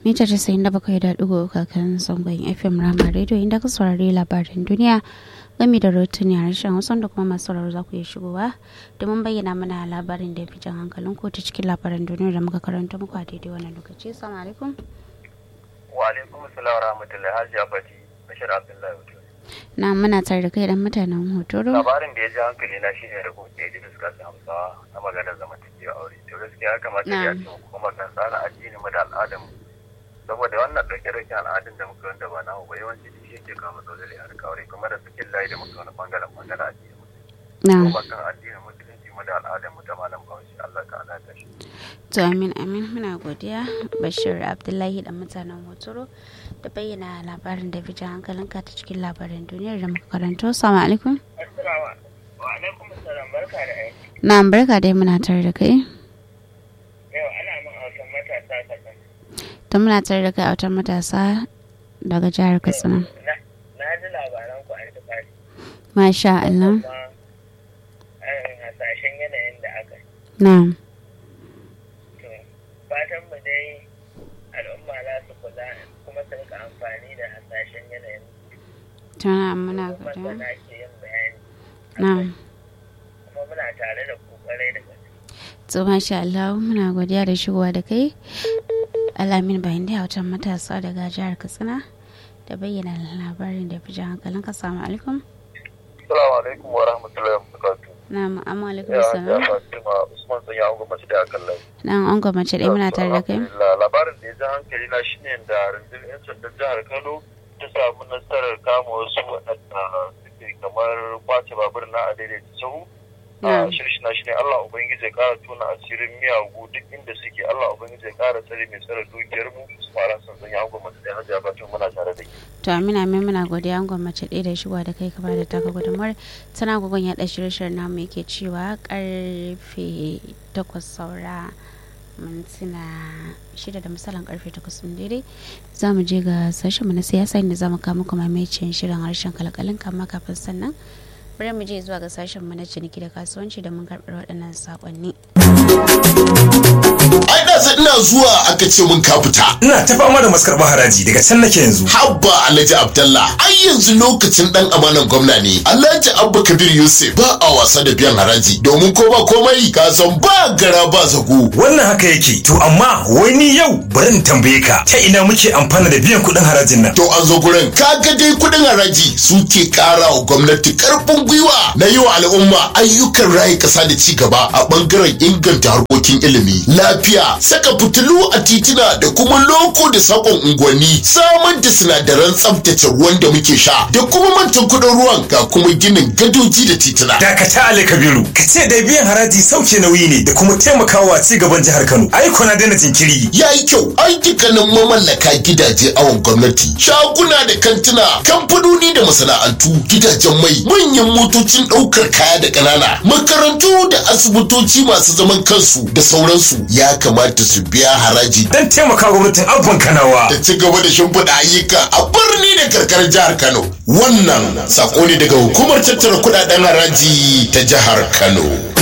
mita casa'in da bakwai da ɗigo kakan zangon fm rama radio inda ka saurari labarin duniya game da rotuni a harshen hausa da kuma masu sauraro za ku iya shigowa domin bayyana mana labarin da ya fi jan hankalin ko ta cikin labaran duniya da muka karanta muku a daidai wannan lokaci assalamu alaikum wa alaikum assalam wa rahmatullahi hajiya fati bashir abdullahi hoto na muna tare da kai dan mutanen hotoro labarin da ya ji hankali na shine da kuma ya ji fuskar hausawa na maganar zamantakewa aure to gaskiya ya kamata ya ce kuma kan tsara addini mu da al'adar mu saboda wannan ɗauke ɗauke al'adun da muka wanda ba namu ba yawanci shi yake kawo matsaloli a aure kuma da sakin layi da muka wani bangaren bangaren addini na kuma kan addinin musulunci mu da al'adar mu ta malam bahaushe Allah ka ala ta shi to amin amin muna godiya bashir abdullahi dan mutanen hotoro da bayyana labarin da fi jan hankalinka ta cikin labaran duniyar da muka karanto assalamu alaikum assalamu wa alaikum assalam barka da aiki na barka dai muna tare da kai yau ana min autan matasa kasan ta muna tare da kai a wata matasa daga jihar katsina na ji labaran ku an tafi masha Allah kuma an hasashen yanayin da aka yi na to fatan mu dai al'umma za su kula kuma su rika amfani da hasashen yanayin tana muna kuma godiya sana ke yin bayani na kuma muna tare da ku kwarai da gaske to masha Allah muna godiya da shigowa da kai alamin bayan da wata matasa daga jihar katsina da bayyana labarin da fi jan hankalin ka samu alaikum Assalamu alaikum wa rahmatullahi wa barakatuh. na ma'amu alaikum Ya salam ya Fatima Usman sun ya hunga mace da akan lai. na an gwamnati ɗaya muna tare da kai Alhamdulillah, Labarin da ya ji hankali na shine da rundunar 'yan sandan jihar Kano ta samu nasarar kama wasu waɗanda suke kamar kwace babur na a daidaita sahu. Na. A shirshi na shine Allah Ubangiji ya ƙara tona asirin miyagu duk inda suke Allah Ubangiji ya ƙara tsare mai tsare dukiyar mu su fara son sun ya hunga mace da hajiya Fatima muna tare da ke. to amina amin muna godiya an gwamnati ɗaya da shigowa da kai ka bada taka gudunmawar tana gugun yaɗa shirye-shiryen namu yake cewa karfe takwas saura mintuna shida da misalin karfe takwas ɗin daidai za mu je ga sashenmu na siyasa inda za mu kawo muku mamaicin shirin harshen kalkalin kama kafin sannan bari mu je zuwa ga sashenmu na ciniki da kasuwanci da mun karɓar waɗannan saƙonni. ai da sai ina zuwa aka ce mun ka fita Ina ta fama da maskarɓar haraji daga can nake yanzu. habba alhaji abdallah ai yanzu lokacin dan amanan gwamna ne alhaji abba kabir yusuf ba a wasa da biyan haraji domin ko ba komai ka san ba gara ba zago Wannan haka yake. To amma wai ni yau bari in tambaye ka ta ina muke amfana da biyan kuɗin harajin nan. to an zo gurin kaga dai kudin haraji suke kara wa gwamnati karfin gwiwa na yi wa al'umma ayyukan raye kasa da ci gaba a bangaren inganta harkokin ilimi lafiya saka fitilu a titina da kuma loko da sakon unguwanni samar da sinadaran tsaftace ruwan da muke sha da kuma mantan kudin ruwan ga kuma ginin gadoji da titina Dakata Ali Kabiru, ka ce dai biyan haraji sauke nauyi ne da kuma taimakawa ci gaban jihar Kano. Ai na daina jinkiri. ya yi kyau ai dukkanin mamallaka gidaje awon gwamnati shaguna da kantuna kamfanoni da masana'antu gidajen mai manyan motocin ɗaukar kaya da ƙanana makarantu da asibitoci masu zaman kansu da sauransu ya kamata su biya haraji Dan taimaka gwamnatin abban Kanawa. da ci gaba da shimfiɗa ayyuka a birni da karkarar jihar kano wannan sako ne daga hukumar tattara kuɗaɗen haraji ta jihar kano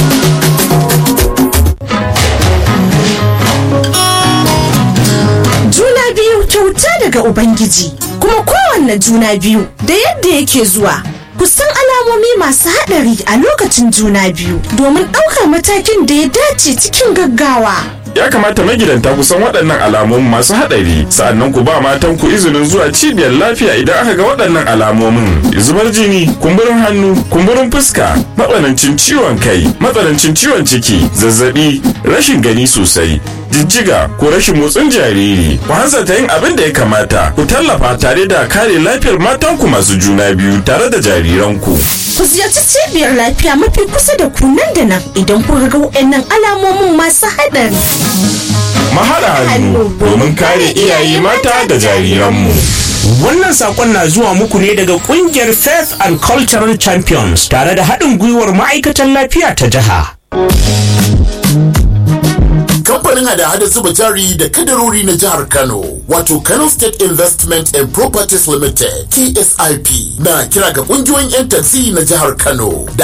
Juna biyu kyauta daga Ubangiji, kuma kowanne juna biyu da yadda yake zuwa. Ku san alamomi masu haɗari a lokacin juna biyu domin ɗaukar matakin da ya dace cikin gaggawa. Ya kamata magidanta ku san waɗannan alamomin masu haɗari sa'annan ku ba matan ku izinin zuwa cibiyar lafiya idan aka ga waɗannan alamomin. Zubar jini, kumburin hannu, kumburin fuska, matsanancin ciwon kai, matsanancin ciwon ciki, zazzabi, rashin gani sosai, jijjiga ko rashin motsin jariri. Ku hanzarta yin abin da ya kamata, ku tallafa tare da kare lafiyar matanku masu juna biyu tare da jariranku. Ku ziyarci cibiyar lafiya mafi kusa da ku nan da nan idan kuka ga waɗannan alamomin masu haɗari. Mahaɗa hannu domin kare iyaye mata da jariranmu. Wannan sakon na zuwa muku ne daga kungiyar Faith and Cultural Champions tare da haɗin gwiwar ma'aikatan lafiya ta jiha. kamfanin hada-hada zuba jari da kadarori na jihar Kano wato Kano State Investment and Properties Limited KSIP na kira ga kungiyoyin 'yan taxi na jihar Kano da